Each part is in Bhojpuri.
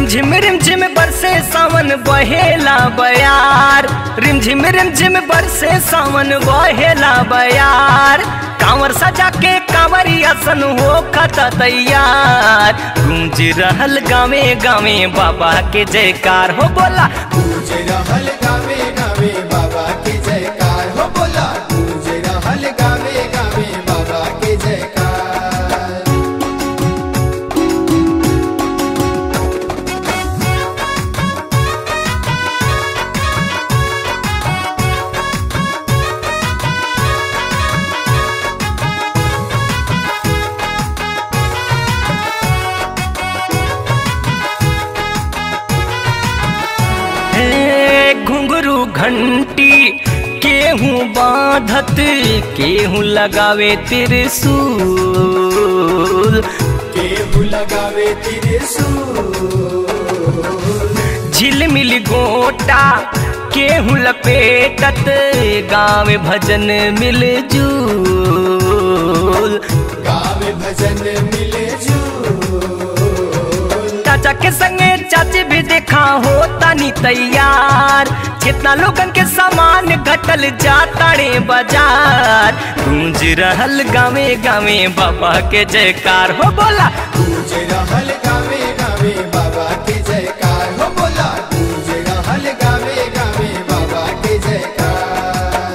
रिमझिम रिमझिम बरसे सावन बहेला बयार रिमझिम रिमझिम बरसे सावन बहेला बयार कांवर सजा के कांवरी असन हो खता तैयार गूंज रहल गावे गावे बाबा के जयकार हो बोला गूंज रहल गावे गावे बाबा के जयकार हो बोला गूंज रहल गावे गावे बाबा के जयकार हे घुंघरू घंटी केहू बांधत केहू लगावे त्रिशूल केहू लगावे त्रिशूल झिलमिल गोटा केहू लपेटत गावे भजन मिल जूल गावे भजन मिले झूल चाचा के संगे चाची भी देखा हो तनी तैयार कितना लोगन के सामान घटल जाता रे बाजार गूंज रहल गावे गावे बाबा के जयकार हो बोला गूंज रहल गावे गावे बाबा के जयकार हो बोला गूंज रहल गावे गावे बाबा के जयकार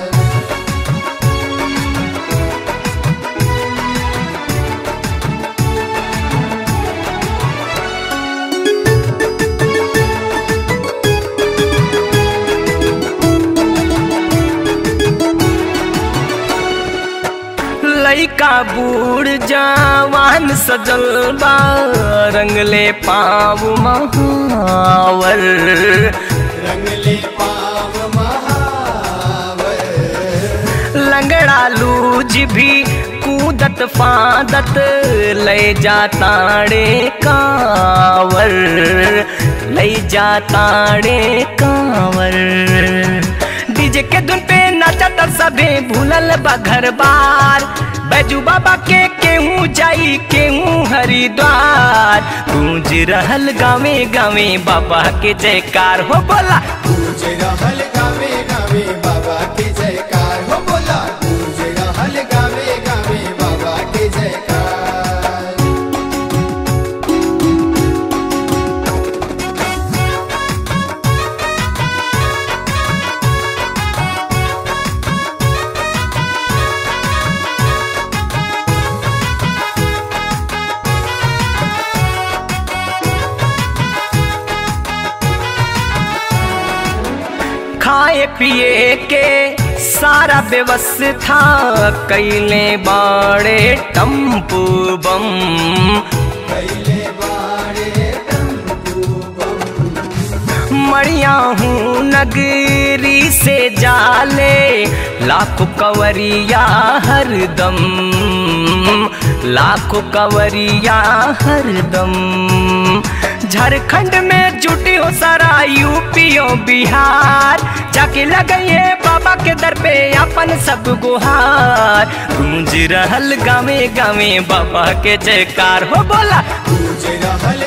लइका बूढ़ जवान सजल बा रंगले पाव महावर रंगले पाव महावर लंगड़ा लूज भी कूदत फादत ले जाताड़े कावर ले जाताड़े कावर डीजे के धुन पे नाचत सबे भूलल बा घर बार बैजू बाबा के केहू जाई केहू हरिद्वार गूंज रहल गावे गावे बाबा के जयकार हो बोला गूंज रहल गावे गावे बाबा के जयकार हो बोला गूंज रहल गावे गावे बाबा के जयकार खाए पिए के सारा व्यवस्था कैले बाड़े टम्पू बम कैले बारे टम्पू बम मड़िया हूँ नगरी से जाले लाखों कवरिया हरदम लाखों कवरिया हरदम झारखंड में जुटी हो सारा यूपीओ बिहार जाके लगइए बाबा के दर पे अपन सब गुहार गूंज रहल गावे गावे बाबा के जयकार हो बोला गूंज रहल